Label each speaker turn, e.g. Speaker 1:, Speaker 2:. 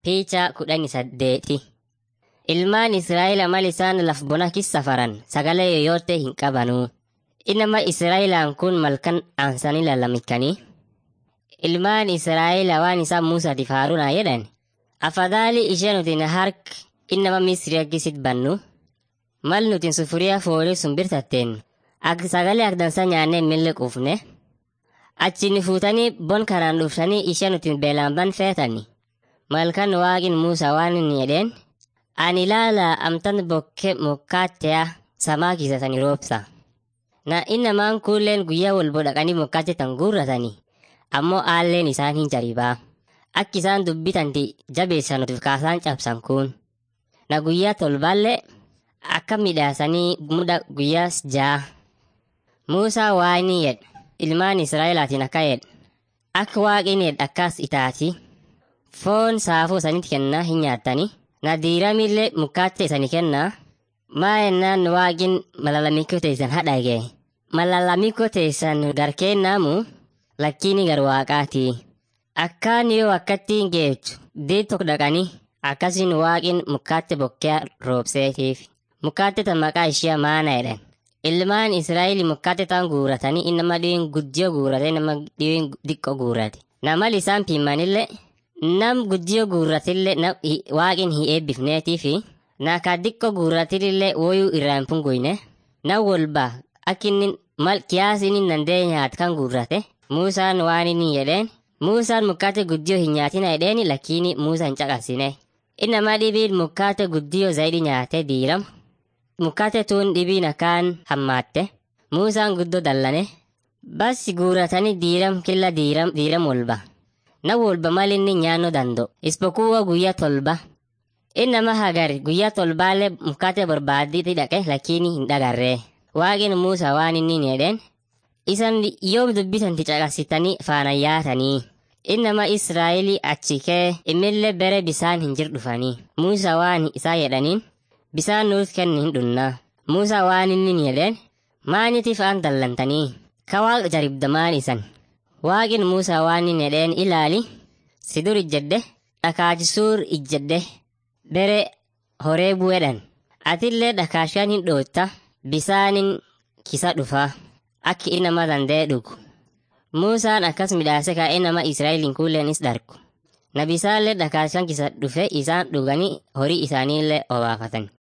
Speaker 1: Piichaa kudhanii saddeeti. Ilmaan Israa'eel mal isaan laf bona keessa safaran sagalee yoyote hin qabanuu. Inama Israa'eelaan kun malkan aansanii lalamikanii. Ilmaan Israa'eel waan isaan Muusaatiif Haaruunaa jedhan. Afadhali ishee nuti hark inama Misrii aggisit bannu. Mal nuti sufuriyaa foolii sun birtatteen akka sagalee akdansa nyaannee milli quufne. Achi ni fuutanii bon karaan dhuftanii ishee nuti beelaan ban feetani. Malkan waaqin Muusaa waan inni jedheen. Ani ilaala amtan bokke mukkaatteya samaa kiisatanii roobsa. Na innamaan kuulleen guyyaa walbo dhaqanii mukkaatte tan guurratanii. Ammoo aalleen isaan hin jaribaa. Akki isaan dubbitanti jabeessan nuti kaasaan cabsan kun. Na guyyaa tolbaallee akka midhaasanii muda guyyaa ja'a. Muusaa waayini jedha. Ilmaan Israa'elaatiin akka jedha. Akka waaqin jedha akkas itaati. Foon saafuu sanitti kennaa hin nyaattanii. Na diiramillee mukkaatte isanii kennaa. Maa ennaan waaqin malalamikoo teessan hadhage. Malalamikoo teessan garkeennaamu lakkiini gar waaqaati. Akkaan yoo akkatti hin geechu deet tokko dhaqanii akkasiin waaqin mukkaatte bokkee roobseetiif. Mukkaatte tan maqaa ishee maana jedhan. Ilmaan Israa'eel mukkaatte tan guuratanii innama dhiyoon guddiyoo guurate nama dhiyoon diqqoo guurate. Namal isaan piimanillee nam guddiyoo guurratillee waaqin hin eebbifneetiifi na ka diqqoo guurratillee woyuu irraan pungoyne. Na wolba akkinni mal kiyaasiin dandee nyaat kan guurrate. Muusaan waan inni jedheen. Muusaan mukkaate guddiyoo hin nyaatina jedheeni lakkiini Muusaa hin caqasine. Innama dhibiin mukkaate guddiyoo zayidii nyaatee diiram. Mukkaate tuun dhibiin akkaan hammaatte. Muusaan guddoo dallane. Bas guuratanii diiram killa diiram diiram wolba. Na wolba mal inni nyaannoo danda'u. Ispokuwa guyyaa tolba. Innama hagar guyyaa tolbaallee mukkaate barbaaddiitti dhaqe lakkiini hin dhagarree. Waaqin Muusaa waan inni jedheen. Isan yoom dubbisanti caqasitanii faana yaatanii. Innama Israa'elii achi kee imillee bere bisaan hin jir dhufanii. Muusaa waan isaa jedhaniin bisaan nuus kenni hin dhunnaa. Muusaa waan inni jedheen maanitiif aan dallantanii. Ka waaqa jaribdamaan isan. Waaqin Muusaa waan inni jedheen ilaali si dur ijjedde dhakaachisuur ijjedde bere horee bu'edhan. Atillee dhakaashaan hin dhootta bisaanin kisa dhufaa. Akki innama danda'e dhugu. Muusaan akkas midhaase kaa'ee nama Israa'eliin kuulleenis dargu. Nabisaallee dhakaashaan kisa dhufe isaan dhuganii horii isaaniillee obaafatan.